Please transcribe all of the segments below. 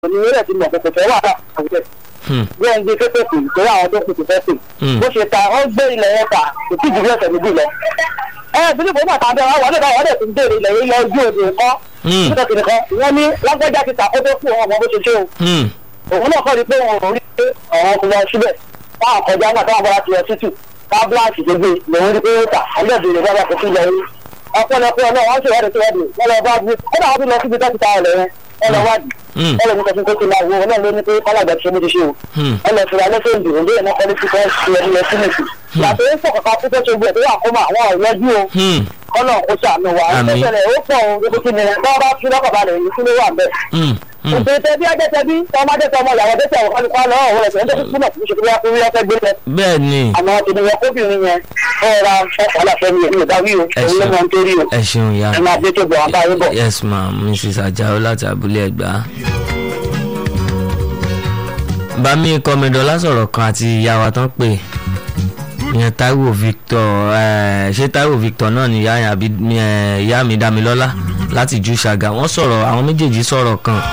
òní rẹ̀ ti mọ̀ kò fẹ́ wà láwùjọ bí ẹni gbé pépè pè torí àwọn tó kù ti fẹ́ pè bó ṣe ta wọ́n gbé ilẹ̀ yẹn ta kò tí ì jù bí ọ̀sẹ̀ méjì lọ. ẹ bí níbo náà tàbí àwọn wọlé báwọn ọdẹ tó ń béèrè ilẹ̀ yẹn lọ ojú òde nǹkan nígbà tí nìkan wọ́n ní lágbájá ti ta kó tó fún ọmọ bó ṣe ṣe o òun náà kọ́ ni pé wọn ò rí pé àwọn kò lọ síbẹ̀ táwọn kọjá náà táwọn bá ti lọ títù tábìláàsì tó gbé lòun rí pé ó tà ọlọ́ọ̀dẹ̀ bá bá kò sí lọ rí ọpọlọpọ náà wọ́n ṣèwádìí síwádìí wọ́n lọ bá gbé kódà wọ́n tún lọ síbi tó ti ta ọ̀lẹ̀ yẹn wọ́n lọ wádìí wọ́n lọ ní kọfí tó ti la wo náà ló ní pé kọ́lájà ti ṣe méjì ṣe o wọ́n lọ fìlà lẹ́sẹ̀ ìdìbò ní ìmọ̀ kọ́lé ti fẹ́ ṣe ẹni lọ sínú ìsìn yàtọ̀ ó sọ̀kọ̀kọ̀ fún tẹ́tù gbé tó wà kó mà àwọn ọ̀rẹ́jú o kọ́nà kó ṣàánú wa ẹ̀ṣẹ̀lẹ̀ ó pọ̀ o gbogbo kí ni bá bá fi lọ́kọ̀ balẹ̀ yìí kí ló wà bẹ́ẹ̀. òtún tẹbí ẹjẹ tẹbí tọmọ ajẹ tọmọ ìyàwó tẹsí àwọn kálukú àlọ ọwọ́ ẹsẹ ẹjẹ tuntun náà kì í ṣe kí wọ́n fẹ́ gbé lẹ. bẹ́ẹ̀ ni àmọ́ ènìyàn kóbìnrin yẹn ẹ ra ṣọ́ọ̀ṣì fẹ́mi èmi ò dáwí o òun ló máa ń torí o ẹ ṣeun ya ẹ máa dé tó bọ̀ wọn báyìí bọ̀. yes ma mrs ajao láti abúlé ẹgbà. bami kọmídọ́lá sọ̀rọ̀ kan àti ìyá wa tán pé ìyẹn taiwo victor eh, ṣé taiwo victor náà ni ìyá yẹn àbí eh, ìyá mi damilọ́lá láti ju ṣàgà wọ́n sọ̀rọ̀ àwọn méjèèjì sọ̀rọ̀ kan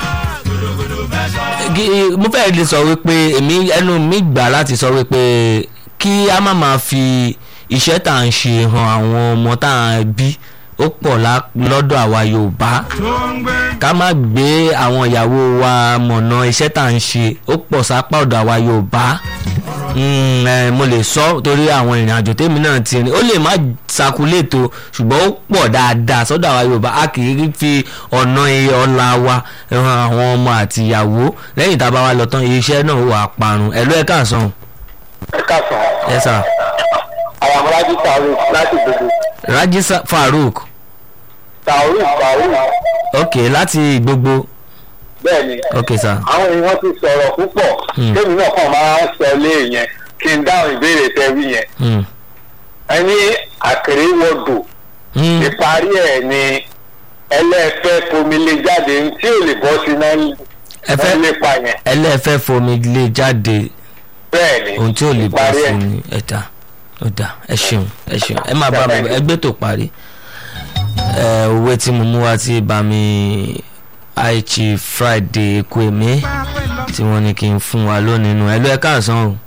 Gi- mo fẹ́ lè sọ wípé èmi ẹnu mi gbà láti sọ wípé kí a má máa fi iṣẹ́ tá à ń ṣe hàn àwọn ọmọ tá à ń bí ó pọ̀ lá- lọ́dọ̀ àwa yorùbá ká má gbé àwọn ìyàwó wa mọ̀nà iṣẹ́ tá à ń ṣe ó pọ̀ sápá ọ̀dọ̀ àwa yorùbá Mm, eh, mo lè sọ torí àwọn ìrìn àjò tèmi náà ti rìn ó lè má sakuléètò ṣùgbọ́n ó pọ̀ dáadáa sọ́dọ̀ àwa yorùbá a kì í fi ọ̀nà iye ọ̀la wa ran àwọn ọmọ àti ìyàwó lẹ́yìn tá a bá wa lọ tán iṣẹ́ náà wà parun ẹ̀lú ẹ̀ káàsán ẹ káàsán ẹ sà àwọn amúnájú tààrù láti gbogbo Raji Sa- Farouk tààrù tààrù ok láti gbogbo bẹ́ẹ̀ ni ok sà àwọn èèyàn ti sọ̀rọ̀ púpọ̀ Hmm. kémi náà kàn máa ń sọ lé yẹn kí n dáhùn ìbéèrè tẹ́wí yẹn Hmm. ẹni àkèrè wọ́dù Hmm. ìparí ẹ̀ ni ẹlẹ́fẹ́ fomile jáde tí ò lè bọ́ sí náà ẹ fẹ́ wọ́n lépa yẹn ẹlẹ́fẹ́ fomi lè jáde bẹ́ẹ̀ ni ohun tí ò lè bá ìparí ẹ̀. fún ni ẹ̀dá ọ̀dà ẹ ṣeun ẹ ṣeun ẹ máa bá mi bọ̀, ẹgbẹ́ tó parí ẹ òwe tí mo mú wá tí bá mi aichi friday kweme tí wọ́n ní kí n fún wa lónìí nù ẹ lọ ẹ káàsán o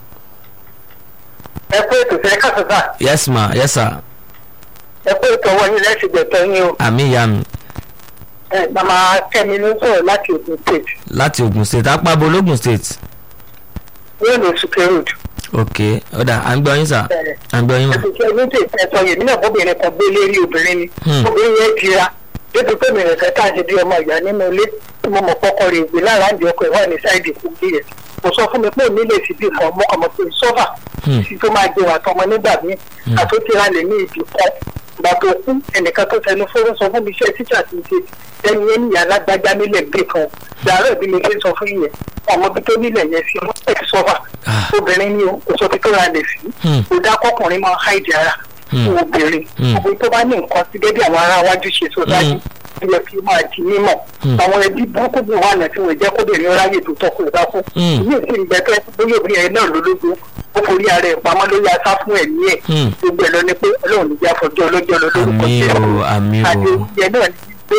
ẹ kó ètò fẹ́ káàsán sá yes ma yes sir ẹ kó ètò ọwọ́ yín lẹ́sìn gbẹ̀tọ́ yín o àmì ìyá mi ẹ màmá kẹ́mi ló sọ̀rọ̀ láti Ògùn state láti ogun state apábo ológun state yóò lè sùkè road ok ọ̀dà à ń gbọ́ yín sà à ń gbọ́ yín mà ẹ̀sìn ní tètè ẹ̀sọ́ yèmí náà bóbìnrin kan gbé lérí obìnrin ni Hmm. obìnrin yẹn jira débi pé mi nìkan tá à ń ṣe bí ọmọ ìyá nínú ilé tí mo mọ̀ kọ́kọ́ rè gbé lára àǹdí ọkọ̀ ìwà ní sáìdì kò gbé yẹn kò sọ fún mi pé òní lè fi bí kan mọ́ ọmọ pé sọ́fà Hmm. tí tó máa jẹun àtọmọ nígbà míì àtúntìra lè ní ibì kan ìgbà tó kú ẹnìkan tó tẹnu fóró sọ fún mi iṣẹ́ tíṣà ti ṣe ẹni yẹn níyà alágbájá nílẹ̀ gbé kan dàárọ̀ bí mi ṣe sọ fún yẹn ọmọ bí tó nílẹ̀ yẹn sí ọmọ ẹ̀ sọ́fà Ah. obìnrin ni o kò sọ pé tó ra lè sí Hmm. kò dá kọkùnrin máa háìdì ara Hmm. fún obìnrin Hmm. obìnrin tó bá ní nǹkan sí gẹ́gẹ́ àwọn ará wájú ṣe sọ dájú ó yẹ kí ó máa di mímọ̀ Hmm. àwọn ẹbí burúkú bí wà náà tí wọ́n jẹ́ kóbìnrin ráyè tó tọkùn ìbá fún Hmm. ìyí ìsìn ìgbẹ́tẹ́ bóyá obìnrin yẹn náà lólógún ó forí ara ẹ̀ pamọ́ lórí asá fún ẹ̀mí ẹ̀ Hmm. gbogbo ẹ̀ lọ ni pé ọlọ́run ní jẹ́ àfọ̀jọ́ ọlọ́jọ́ lọ lórúkọ àmì Jésù. o àmì o àdéhùn náà ní pé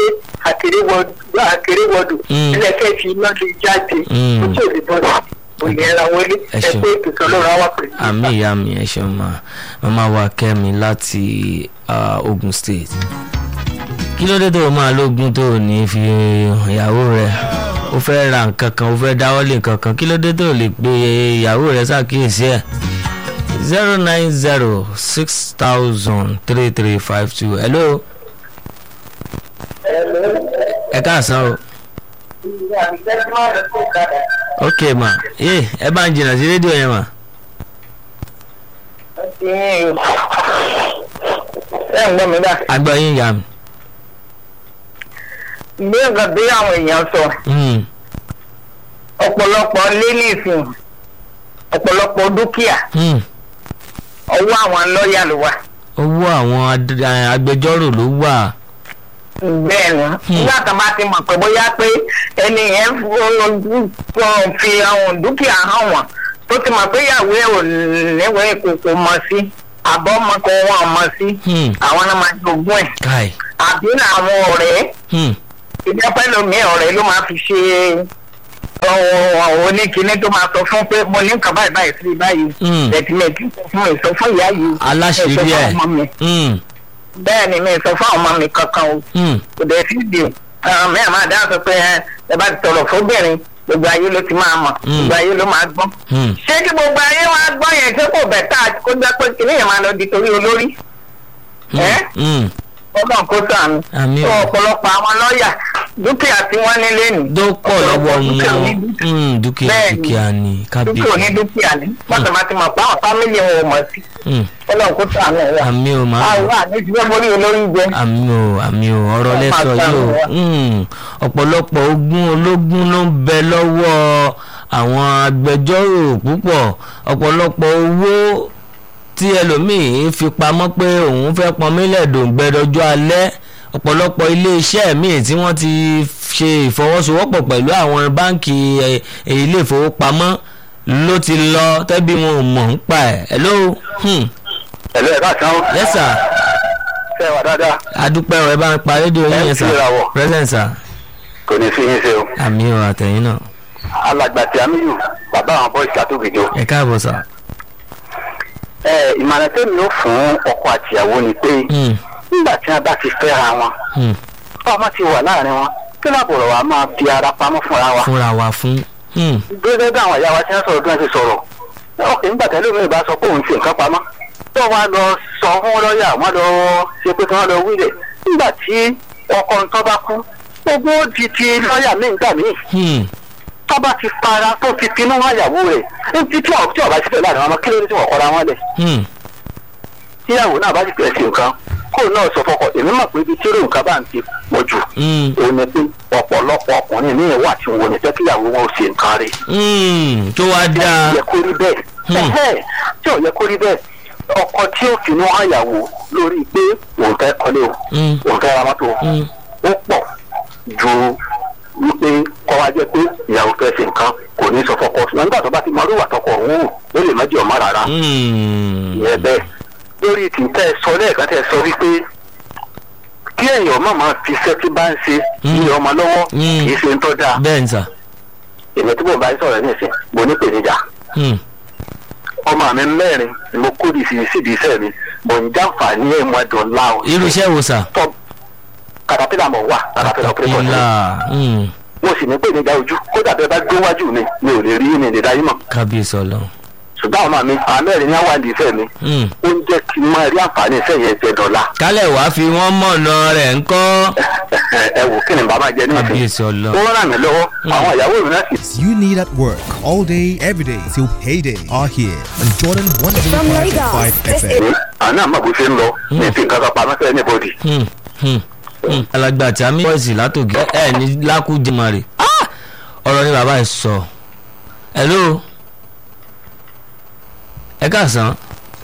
àkèrèwọdù Hmm. ẹlẹ́kẹ́ fi iná lè jáde Hmm. ojú ò lè bọ́ sí òní ẹ̀ra wọlé Ẹ ẹ ṣeun. pé ètò ọlọ́run á wà pẹ̀lú àmì ìyá mi ẹ ṣeun ma màmá wa kẹ́mi láti ah, Ogun State kí ló dé tó o máa lógun tó o ní fi hàn ìyàwó rẹ o fẹ́ ra nǹkan kan o fẹ́ dáwọ́lé nǹkan kan kí ló dé tó o lè pe ìyàwó rẹ ṣàkíyèsí ẹ̀ zero nine zero six thousand three three five two hello ẹ káàsán o ok ma ye ẹ bá ń jìnnà sí rédíò yẹn ma ẹ ń gbọ́ mi bá. àgbọ̀ yín yà mí. bí nǹkan bí àwọn èèyàn sọ Mm. ọ̀pọ̀lọpọ̀ lé nìsín ọ̀pọ̀lọpọ̀ dúkìá Mm. ọwọ́ àwọn lọ́ọ̀yà ló wà. owó àwọn ad- eh, agbẹjọ́rò ló wà. bẹ́ẹ̀ ni nígbà tó bá ti mọ̀ pé bóyá pé ẹni yẹn f- fi àwọn dúkìá hàn wọ́n tó ti mọ̀ pé ìyàwó ẹ̀ ò níwèé kò kò mọ̀ sí àbọ̀ ọmọ kò wọ́n mọ̀ sí Hmm. àwọn náà máa jogún ẹ̀ káì. àbí àwọn ọ̀rẹ́ Hmm. ìjọpẹ́ lomi ọ̀rẹ́ ló máa fi ṣe oníkiní tó máa sọ fún pé mo ní nǹkan báyìí báyìí sí báyìí Mm. ẹ̀tìmẹ̀tì fún ìsọ fún ìyá yìí aláṣírí ẹ sọ ẹ̀ fún ọmọ mi Mm, bẹ́ẹ̀ ni mi sọ fún àwọn ọmọ mi kankan o mm, kò dẹ̀ sí di mẹ́rin máa dáhùn sọ pé ẹ ẹ bá ti sọ̀rọ̀ fóbìnrin gbogbo ayé ló ti máa mọ̀ Mm. gbogbo ayé ló máa gbọ́ mm. ṣé kí gbogbo ayé wá gbọ́ yẹn tí kò bẹ̀ tá kó jẹ́ pé kìnìún yẹn máa lọ di torí olórí ẹ́ Mm. ọgbọ́n kó sànù Àmín o. tó ọ̀pọ̀lọpọ̀ àwọn lọ́ọ̀yà dúkìá tí wọ́n nílé nì tó pọ̀ lọ́wọ́ dúkìá wọn ní dúkìá Mm, dúkìá Bẹ́ẹ̀ni. dúkìá ni dúkìá ò ní kábíyèsí dúkìá ní wọ́n sì máa ti mọ̀ pé àwọn fámìlì wọn ò mọ̀ sí Mm. ọlọ́run kó sànù ẹ̀ wá. àmì ò máa àwọn àmì ti fẹ́ borí olórí jẹ. àmì ò àmì ò ọ̀rọ̀ Wọ́n lẹ́sọ̀ máa yìí o gbà Mm. ọ̀pọ̀lọpọ̀ ogún ológun ló ń bẹ lọ́wọ́ àwọn agbẹjọ́rò púpọ̀ ọ̀pọ̀lọpọ̀ owó tí ẹlòmíín fi pamọ́ pé òun fẹ́ pọnmílẹ̀ dòǹgbẹ dọjọ́ alẹ́ ọ̀pọ̀lọpọ̀ iléeṣẹ́ míì tí wọ́n ti ṣe ìfọwọ́sowọ́pọ̀ pẹ̀lú àwọn báǹkì ẹ̀, ilé ìfowópamọ́ ló ti lọ tẹ́bí wọn ò mọ̀ ń pa ẹ̀ hello hmm. ẹ̀lú ẹ̀ bá tán yes sir ṣe wà dáadáa adúpẹ́ ọ̀ ẹ bá ń pa rédíò yín yẹn sà Ẹ ń kíra wọ̀. present sir kò ní fi yín ṣe o àmì ọ̀ àtẹ̀yìn náà alàgbà tí a mi yù bàbá àwọn bọ́ọ̀sì àtòkèjọ. ẹ káàbọ̀ sà. ẹ ìmọ̀ràn tẹ́mi ó fún ọkọ àtìyàwó ni pé Hmm, nígbà tí wọ́n bá ti fẹ́ra wọn hmm. ọmọ ti wà láàrin wọn kí lábọ̀rọ̀ wa máa fi ara pamọ́ fúnra wa. fúnra wa fún. Hmm, gẹ́gẹ́ bí àwọn ìyá wa ti ń sọ̀rọ̀ bí wọ́n ti sọ̀rọ̀ ọkùnrin nígbà tẹ́lẹ̀ mi bá sọ pé òun fi nǹkan pamọ́ tó wọ́n lọ sọ fún lọ́ọ̀yà wọ́n lọ ṣe pé kí wọ́n lọ wílẹ̀ nígbà tí ọkọ ń tọ́ bá kú gbogbo ó di ti lọ́ọ̀yà míì gbà míì hmm, tó bá ti fara tó fi pinnu wọn yàwó rẹ̀ ní tí ọ̀ tí ọ̀bá ti fẹ́ láàrin wọn kí ló dé tí wọ́n kọ́ra wọn lẹ̀ hmm. tíyàwó náà bá ti fẹ́ sí nǹkan kó náà sọ fọkọ èmi mọ̀ pé ibi tí èrò nǹkan bá ń ti pọ̀ jù Hmm, òun ni pé ọ̀pọ̀lọpọ̀ ọkùnrin ní ìwà tí wọn ò ní fẹ́ kíyàwó wọn ò ṣe nǹkan rẹ̀ hmm. tó wá dáa. yẹ kó rí bẹ́ẹ̀ Hmm. ẹ̀hẹ́, tí ò yẹ kó rí bẹ́ẹ̀ ọkọ tí ó finú àyàwó lórí pé òun fẹ́ kọ́lé o Hmm, òun fẹ́ ra mọ́tò o hmm. ó pọ̀ ju wípé kọ́ wa jẹ́ pé ìyàwó fẹ́ ṣe nǹkan kò ní sọ fọkọ ṣùgbọ́n nígbà tó bá ti mọ orí ìwà tọkọ òun wò ó lè má jẹ́ ọmọ rárá Hmm. ìyẹn bẹ́ẹ̀ lórí tí tẹ́ ẹ sọ lẹ́ẹ̀kan tẹ́ ẹ sọ wípé kí èèyàn má máa fi iṣẹ́ tí bá ń ṣe Hmm. ní ọmọ lọ́wọ́ Hmm. kì í ṣe ń tọ́ da bẹ́ẹ̀ ni sà. èmi tí mo bá ń sọ̀rọ̀ nísìn mo ní pèníjà Hmm, ọmọ mi mẹ́rin ni mo kó di sí síbi iṣẹ́ mi mo ń jàǹfààní ẹ̀ mọ́ ẹ̀dùn ńlá o. irú iṣẹ́ wo sà. tọ́ katapila mọ̀ wá katapila operation ni ìlà hmm, mo sì ní pèníjà ojú kódà bẹ́ẹ̀ bá gbé wájú mi mi ò lè rí mi lè dáyé mọ̀ kábíyèsí ọlọ́run. ṣùgbọ́n àwọn mi àwọn mẹ́rin ní àwọn àdìí iṣẹ́ mi Hmm. ó ń jẹ́ kí n máa rí àǹfààní iṣẹ́ yẹn jẹ dọ́là kálẹ̀ wá fi wọ́n mọ̀nà rẹ̀ ń kọ́. ẹ wò kí ni bàbá jẹ ní ìsìn kábíyèsí ó ọlọ́run. ràn mí lọ́wọ́ àwọn ìyàwó mi náà sì you need at work all day, every day till payday are here on Jordan From 105 Lagos, this FM. is àwọn náà mọ̀ bó ṣe ń lọ ní ìsìn kankan pamọ́ sẹ́yìn níbodì Hmm, hmm, hmm. alàgbà tí a mi bọ́ọ̀sì látòkè ẹ ẹ ní lákú jimare ọ̀rọ̀ ni bàbá ẹ̀ sọ. hello ẹ káàsán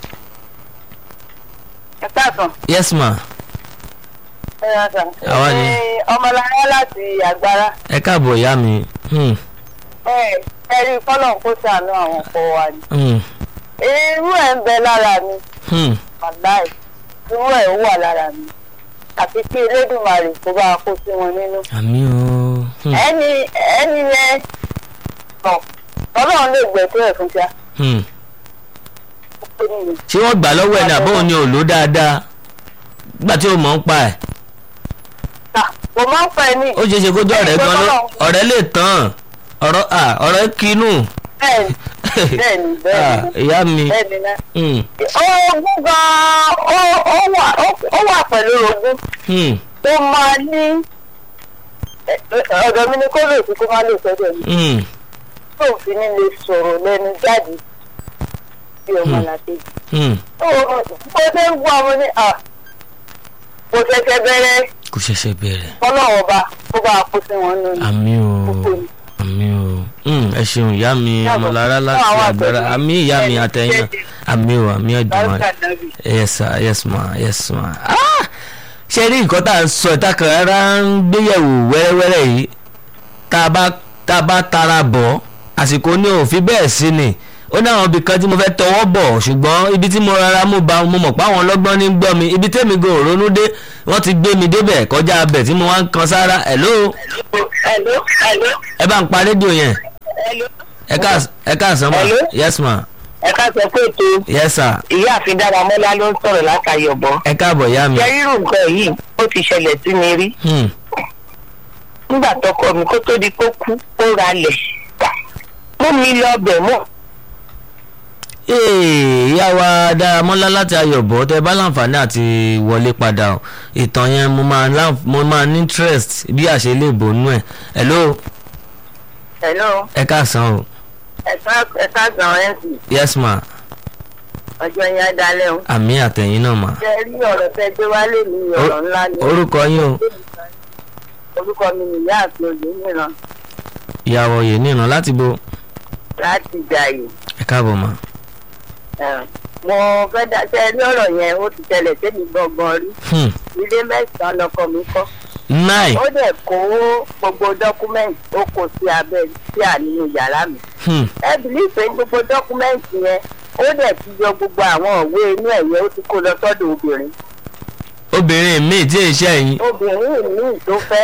ẹ káàsán. yes ma ẹ yà sàn. Àwa ni. Ẹ, ọmọlára láti àgbára. ẹ káàbọ̀ ìyá mi. Hmm, ẹ ẹ rí fọlọ́n kó sànú àwọn ọkọ wa ni. hmm, irú ẹ̀ ń bẹ lára mi hmm. wàláì irú ẹ̀ ó wà lára mi àti kí elédùnmarè kó bá a kó sí wọn nínú. àmì o. Hmm, ẹni ẹni yẹn ọ̀ ọlọ́run lè gbẹ̀tọ́ ẹ̀ fún tíá. hmm. ó ní mi. ṣé wọ́n gbà lọ́wọ́ ẹ̀ ní àbọ̀ òní ò lò dáadáa nígbà tí ó mọ̀ ń pa ẹ̀ Ah, mo máa ń pẹ́ ní. ó ṣeé ṣe kójú ọ̀rẹ́ gan ló ọ̀rẹ́ lè tán ọ̀rọ̀ à ọ̀rẹ́ kínú bẹ́ẹ̀ni bẹ́ẹ̀ni Ah, bẹ́ẹ̀ni ìyá mi bẹ́ẹ̀ni náà. Hmm, ogún gan-an ó ó wà ó- ó wà pẹ̀lú ogún hmm, tó máa ní ẹ- ẹ- ọ̀dọ̀ mi ni kó lè fi kó má lè sọ́dọ̀ mi hmm, tó fi ní lè sọ̀rọ̀ lẹ́nu jáde bí ọmọ làkejì. hmm. ó bó ṣe ń gbọ́ ọmọ ní à kò ṣẹ̀ṣẹ̀ bẹ̀rẹ̀ kò ṣẹ̀ṣẹ̀ bẹ̀rẹ̀ ọlọ́wọ́ bá kó bá a kó sí wọn nínú àmì o kókó ni. àmì o Hmm, ẹ ṣeun ìyá mi Yàgò. ọmọlára láti Fún àwọn agbára àgbẹ̀ àmì ìyá mi ẹni àtẹ̀yìn náà jẹ́jẹ́. àmì o àmì ẹ̀dùnmọ̀ Bárúkà Dábì. yes sir yes ma yes ma ah ṣe rí nǹkan tá à ń sọ ìta kan rárá ń gbéyẹ̀wò wẹ́rẹ́wẹ́rẹ́ yìí tá a bá tá a bá tara bọ̀ àsìkò ní òfin bẹ́ẹ̀ sí ni ó ní àwọn ibì kan tí mo fẹ́ tọwọ́ bọ̀ ṣùgbọ́n ibi tí mo rárá mú ba mo mọ̀ pé àwọn ọlọ́gbọ́n ní gbọ́ mi ibi tẹ́mi gan ò ronú dé wọ́n ti gbé mi débẹ̀ kọjá abẹ̀ tí mo wá ń kan sára hello Hello, hello. ẹ bá ń pa rédíò yẹn ẹ ká ẹ káàsán ma Hello? yes ma ẹ ká sọ pé ètò yes sir ìyá àfin dáramọ́lá ló ń sọ̀rọ̀ látàyọ̀bọ̀. ẹ káàbọ̀ ìyá mi. jẹ́rírù nǹkan yìí ó ti ṣẹlẹ̀ sí mi rí Hmm. nígbà tọkọ mi kó tó di kó kú ó ralẹ̀ mú mi lọ bẹ̀ mọ́ Ee, ìyá wa Dáramọ́lá láti Ayọ̀bọ̀ tẹ bá láǹfààní àti wọlé padà o ìtàn yẹn mo máa láǹf- mo máa ní interest bí àṣẹ lè bònú ẹ̀ hello hello ẹ káàsán o ẹ̀ka ẹ̀ka gan ẹ̀sìn yes ma ọjọ́ yẹn á dalẹ̀ o. àmì àtẹ̀yìn náà ma ṣe rí ọ̀rọ̀ tẹ gbé wálé ní ọ̀rọ̀ ńlá ni. orúkọ yín o orúkọ mi nìyá àti òye nìran ìyàwó yìí nìran láti bo láti jàyè. ẹ káàbọ̀ ma Ẹ̀, mo fẹ́ dá ṣe rí ọ̀rọ̀ yẹn ó ti ṣẹlẹ̀ sẹ́mi gbọ̀ngàn rí Hmm. ilé mẹ́sàn-án lọkọ mi kọ́. nine ó dẹ̀ kó gbogbo dọ́kúmẹ́ǹtì ó kó sí abẹ́ sí àníyàn yàrá mi. Hmm. ẹ bìlí pé gbogbo dọ́kúmẹ́ǹtì yẹn ó dẹ̀ ti yọ gbogbo àwọn òwe inú ẹ̀yẹ ó ti kó lọ sọ́dọ̀ obìnrin. obìnrin mi tí èyí ṣe yín obìnrin míì tó fẹ́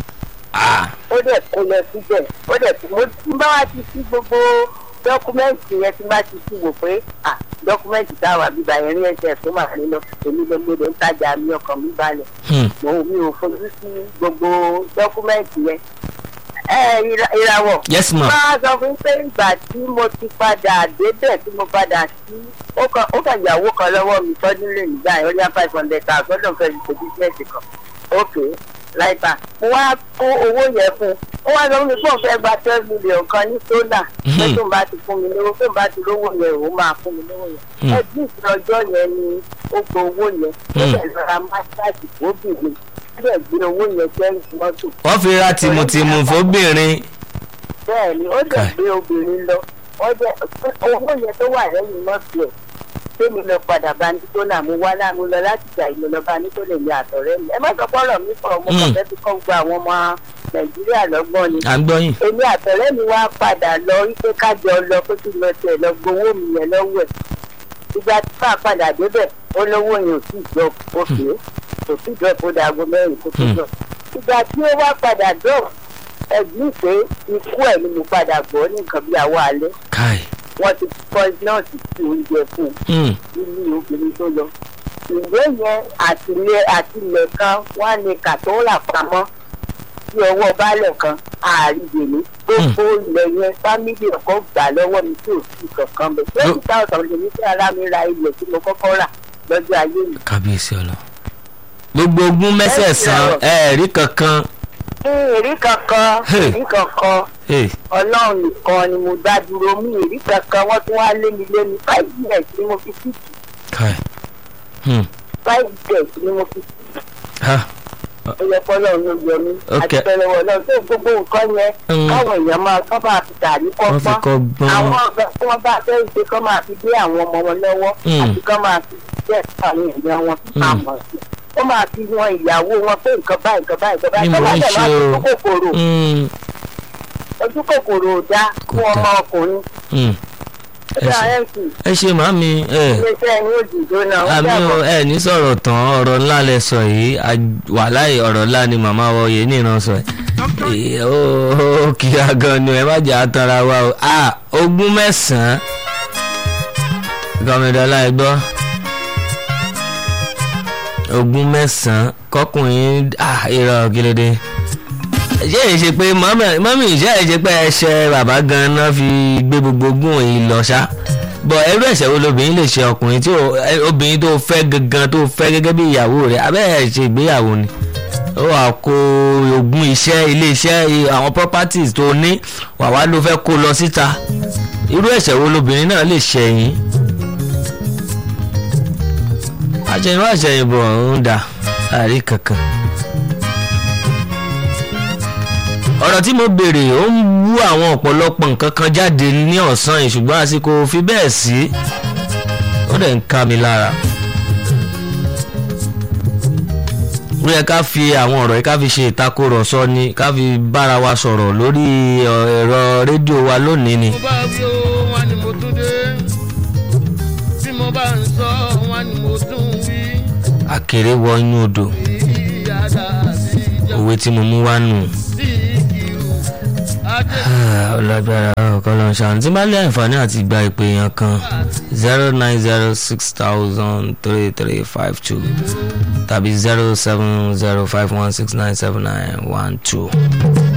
Ah, ó dẹ̀ kó lọ síbẹ̀ ó dẹ̀ tí mo tí bá wá ti sí gbogbo dọ́kúmẹ́ǹtì yẹn tí bá ti sí wò pé ah dọ́kúmẹ́ǹtì táwa bíbá yẹn rí ẹsẹ̀ tó máa ní lọ èmi ló gbọdọ̀ ń tajà mi ọkàn mi balẹ̀ hmm. mo mi ò fojú sí gbogbo dọ́kúmẹ́ǹtì yẹn. ẹ ìra- ìràwọ̀ yes ma máa sọ fún pé ìgbà tí mo ti padà débẹ̀ tí mo padà sí ó kàn ó kàn ìyàwó kan lọ́wọ́ mi tọ́jú lè nígbà yẹn ó yá five hundred thousand lọ́dọ̀ fẹ́ fi ṣe bísíǹsì kan ok láìpẹ́ mo wá kó owó yẹn fún un ó wá sọ fún mi pé òun fẹ́ gba twelve million kan ní sólà pé tóun bá ti fún mi lówó tóun bá ti lówó yẹn òun máa fún mi lówó yẹn Hmm. ẹbí ìsìn ọjọ́ yẹn ni ó gbọ́ owó yẹn ó Hmm. dẹ̀ lọ́ra másáàjì fóbìnrin ó dẹ̀ gbé owó yẹn sẹ́yìn mọ́tò wọ́n fi ra tìmùtìmù fóbìnrin bẹ́ẹ̀ ni ó dẹ̀ Kai. gbé obìnrin lọ ó dẹ̀ owó yẹn tó wà lẹ́yìn mọ́tò ẹ̀ tèmi lọ padà bá ní tó náà mo wá láàmú lọ láti gbà ìlú lọ bá ní tó lè ní àtọ̀rẹ́ mi ẹ má sọ pọ́nrọ̀ mi fọ̀ mo kàn Mm. fẹ́ fi kọ́ gba àwọn ọmọ nàìjíríà lọ́gbọ́n ni à ń gbọ́ yín èmi àtọ̀rẹ́ mi wá padà lọ wípé kájọ lọ pé kí n lọ tiẹ̀ lọ gbowó mi yẹn lọ́wọ́ ẹ̀ ìgbà tí bá a padà débẹ̀ ó lówó yẹn ò sì jọ òkè kò sì jọ kó dàgbò mẹ́rin kó tó Hmm. jọ ìgbà tí ó wá padà dọ̀ ẹ̀gbìn pé ikú ẹ̀ ni mo padà gbọ́ ní nǹkan bí àwọ̀ alẹ́ káì wọ́n ti kọ́ nọ́ọ̀sì tí oúnjẹ fún Hmm. un nínú obìnrin tó lọ. ìwé yẹn àtìlẹ àtìlẹ kan wá ní kàtó rà pamọ́ sí ọwọ́ baálẹ̀ kan àrígbèlé gbogbo ilẹ̀ yẹn fámìlì ọkọ̀ gbà lọ́wọ́ mi tí ò sí kankan bẹ̀. twenty thousand lè ní kí ara mi ra ilẹ̀ tí mo kọ́kọ́ rà lọ́jọ́ ayé mi. kábíyèsí ọlọ gbogbo ogún mẹ́sẹ̀ẹ̀sán ẹ̀ẹ́rí kankan ní èrí kankan Hey. èrí kankan Hey. ọlọ́run nìkan ni mo dá dúró mí èrí kankan wọ́n tún wá lé mi lé mi five years ni mo fi sí káì Hmm. five years ni mo fi sí Ah. ó yẹ kọ́lọ́ ló yọ mí Ok. àti pẹ̀lẹ́ wọ̀ náà tó gbogbo nǹkan yẹn Mm. káwọn èèyàn máa kọ́ máa fi tàbí wọ́n fi kọ́gbọ́n kọ́ gbọ́n àwọn ọ̀gá tí wọ́n bá fẹ́ ṣe kọ́ máa fi dé àwọn ọmọ wọn lọ́wọ́ Mm. àti kọ́ máa fi jẹ́ àwọn èèyàn wọn Mm. àmọ̀ sí ó máa fi wọn ìyàwó wọn pé nǹkan báyìí nǹkan báyìí nǹkan Ni báyìí mò ń kọ́ ṣe máa o. fi ojú kòkòrò Hmm. ojú kòkòrò ò dá fún Kò ọmọ dáa. ọkùnrin Hmm. ó ẹ dá ṣe mc ẹ ṣe màámi ẹ iléeṣẹ́ ẹni òjìjó náà ó àmì dàbọ̀. o ẹ ní sọ̀rọ̀ tán ọ̀rọ̀ ńlá lẹ sọ yìí wàláì ọ̀rọ̀ ńlá ni màmá wọ yìí nìran sọ yìí ó ó kíá gan ni ẹ má jà á tanra wa o a ogún mẹ́sàn-án gọmìdọ́lá ẹ gbọ́ ogún mẹ́sàn-án kọkùnrin ah irọ́ kílódé ṣé èyí ṣe pé mọ́mí ṣé èyí ṣe pé ẹṣẹ bàbá gan-an fi gbé gbogbo ogún yìí lọ ṣá bọ ẹrú ẹ̀ṣẹ̀ wo lobìnrin lè ṣe ọkùnrin tí ò- ẹ- obìnrin tó fẹ́ gangan tó fẹ́ gẹ́gẹ́ bí ìyàwó rẹ̀ abẹ́ ẹ̀ ṣe ìgbéyàwó ni ó wà kó ogún iṣẹ́ ilé iṣẹ́ i- àwọn properties tó ní wà wá ló fẹ́ kó lọ síta irú ẹ̀ṣẹ̀ wo lobìnrin náà lè ṣẹ̀yìn àṣẹyìnwá àṣẹyìnbọ̀ ń dà àrí kankan. ọ̀rọ̀ tí mo béèrè ó ń wú àwọn ọ̀pọ̀lọpọ̀ nǹkan kan jáde ní ọ̀sán yìí ṣùgbọ́n àsìkò fi bẹ́ẹ̀ sí ó dẹ̀ ń ká mi lára. ó yẹ ká fi àwọn ọ̀rọ̀ yìí ká fi ṣe ìtakùrọ̀sọ ni ká fi bára wa sọ̀rọ̀ lórí ọ, ẹ̀rọ rédíò wa lónìí ni. mo bá wí o wọn ni mo tún dé bí mo bá ń sọ wọn ni mo tún wí àkèré wọ inú odò ìyáda sí ìjà òwe tí mo mú wá nù. sí ìkìrù adé ọlọ́gbára ọkọ kọ́lọ́ ṣàánú tí bá lé àǹfààní àti gba ìpè yẹn kan zero nine zero six thousand three three five two tàbí zero seven zero five one six nine seven nine one two.